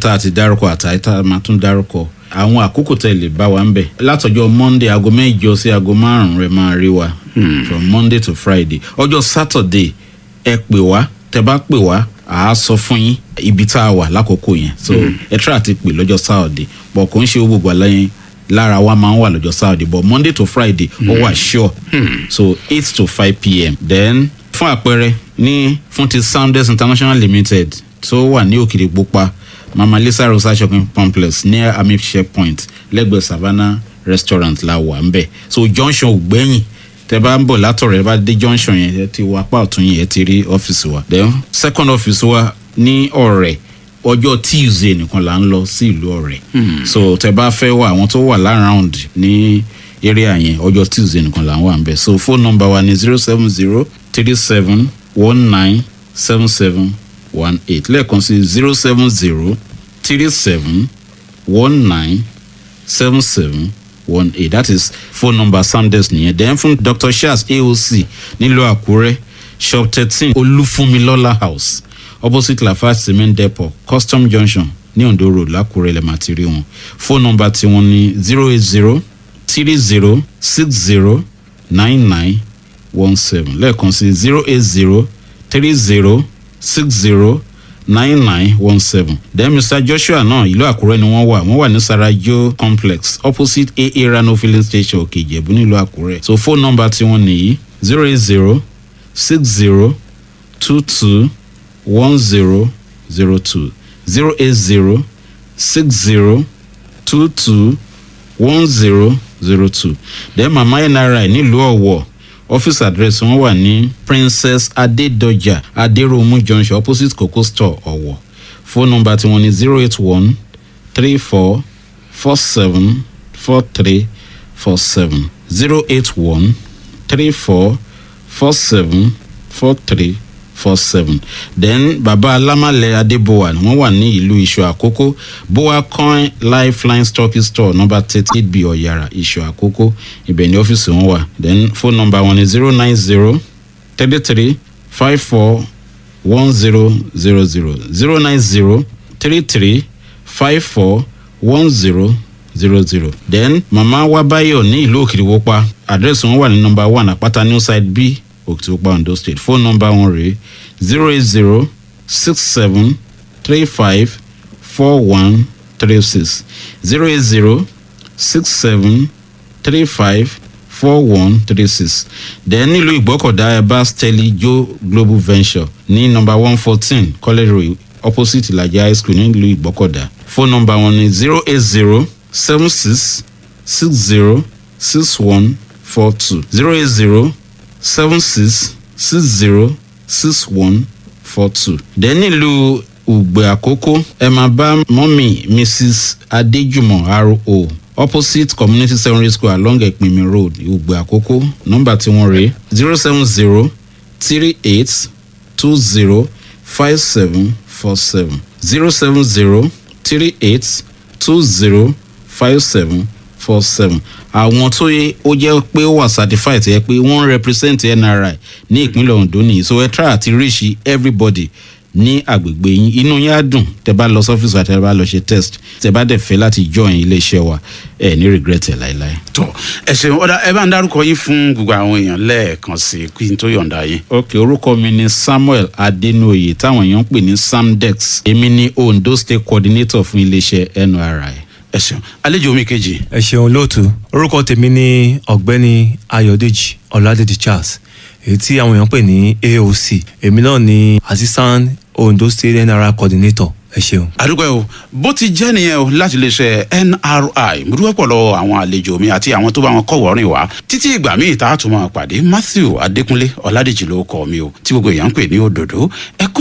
tá a ti dárúkọ àtàyè tá a máa tún dárúkọ àwọn àkókò tẹ̀ lè bá wa ń bẹ̀ látọjọ́ monday aago mẹ́jọ sí aago márùn-ún rẹ̀ máa rí wa from monday to friday ọjọ́ saturday ẹ pè wá tẹ bá pè wá à á sọ fún yín ibi tá a wà lákòókò yẹn so ẹ tíra ti pè lọ́jọ́ saturday bọ̀ kò ń ṣe gbogbo àlàyé lára wa máa ń wà lọ́jọ́ saturday but monday to friday ó wà sure so eight to five pm then fún àpẹẹrẹ ní fún ti sounders international limited tó wà ní òkìrì pupa mama lisa rosa shopping complex near army checkpoint lẹ́gbẹ̀ẹ́ savannah restaurant la wà ń bẹ̀ so junction ògbẹ́yìn tẹ bá ń bọ̀ látọ̀rọ̀ ẹ bá dé junction yẹn ẹ ti wọ apá ọ̀tún yẹn ẹ ti rí ọ́fíìsì wa then second office wa ní ọ̀rẹ́ ọjọ́ tuesday nìkan là ń lọ sí ìlú ọ̀rẹ́ so tẹ bá fẹ́ wà àwọn tó wà láround ní area yẹn ọjọ́ tuesday nìkan là ń wà ń bẹ̀ so phone number wa ni zero seven zero three seven one nine seven seven one eight lẹ́ẹ̀kan sí zero seven zero three seven one nine seven seven one eight that is phone number samdes nìyẹn then fún dr charles aoc nílùú àkúrẹ́ shop thirteen olúfúnmilọ́lá house opposite lafarge cement depot custom junction ní ondo road lákúrẹ́ lẹ́ẹ̀ máa ti rí wọn phone number tiwọn ní zero eight zero three zero six zero nine nine one seven lẹ́ẹ̀kan sí zero eight zero three zero six zero nine nine one seven then mr joshua náà ìlú àkúrẹ́ ni wọ́n wà wọ́n wà ní sarajo complex opposite aa rano filling station òkè ìjẹ̀bú nílùú àkúrẹ́ so phone number tiwọn nìyí zero eight zero six zero two two one zero zero two zero eight zero six zero two two one zero zero two then mama nri nílùú ọ̀wọ̀ office address wọn wà ní princess adedoja aderomu junction opposite coco store ọ̀wọ̀ phone number tiwọn ní zero eight one three four four seven four three four seven zero eight one three four four seven four three four seven then baba alamale adebowa wọn wà ní ìlú iṣu àkókò boa coin lifeline stocking store number thirty eight b ọ̀yàrá iṣu àkókò ibẹ̀ ní ọ́fíìsì wọn wà then phone number wọn ni zero nine zero thirty three five four one zero zero zero zero nine zero three three five four one zero zero zero then mama wabayo ní ìlú òkìrìwọ́pá àdírẹ́sì wọn wà ní number one àpáta new side b òkìtìwọ́pá ondo state phone number wọn rèé zero eight zero six seven three five four one three six zero eight zero six seven three five four one three six then nílùú ìgbọ́kọ̀dá ẹ̀bá steli joe global venture ní number one fourteen college road opposite ìlàjì high school nílùú ìgbọ́kọ̀dá phone number wọn ni zero eight zero seven six six zero six one four two zero eight zero seven six six zero six one four two. then nílùú ùgbẹ́ àkókò ẹ máa bá mọ́mì mrs adéjùmọ̀ ro opposite community secondary school along ẹ̀pìnmi road ùgbẹ́ àkókò nọ́mbà tí wọ́n rèé zero seven zero three eight two zero five seven four seven zero seven zero three eight two zero five seven four seven àwọn tó yẹ ó jẹ́ pé ó wà certified yẹ pé wọ́n represent nri ní ìpínlẹ̀ ondo nìyí so ẹ try àti reach everybody ní àgbègbè yín inú yín á dùn tẹ bá lọ sọ́fíìsì àti tẹ bá lọ ṣe test tẹ bá dẹ̀ fẹ́ láti join iléeṣẹ́ wa ẹ ní regret ẹ láéláé. tọ ẹ ṣeun ọ̀dà ẹ bá ń dárúkọ yín fún gbogbo àwọn èèyàn lẹ́ẹ̀kan sí i kí n tó yọ̀ǹda yín. ok orúkọ mi ni samuel adenoye táwọn èèyàn ń pè ní samdex èmi ni ondo state coordinator fún iléeṣẹ́ nri ẹ ṣeun àlejò mi kejì. ẹ ṣeun lóòtú orúkọ tèmi ní ọ̀gbẹ́ni ayọ̀dèjì ọ̀làdèjì charles èyí tí àwọn èèyàn pè ní aoc èmi náà ní assistant ondo state nri coordinator ẹ ṣeun. àdúgbò o bó ti jẹ́ nìyẹn o láti lè ṣe nri mo dúpẹ́ pọ̀ lọ́wọ́ àwọn àlejò mi àti àwọn tó bá wọn kọ̀wọ́ rìn wá títí ìgbà míì tá a tún máa pàdé matthew adékúnlé ọ̀làdèjì ló kọ́ mi o tí gbogbo èèyàn ń pè ní òdòdó ẹ kú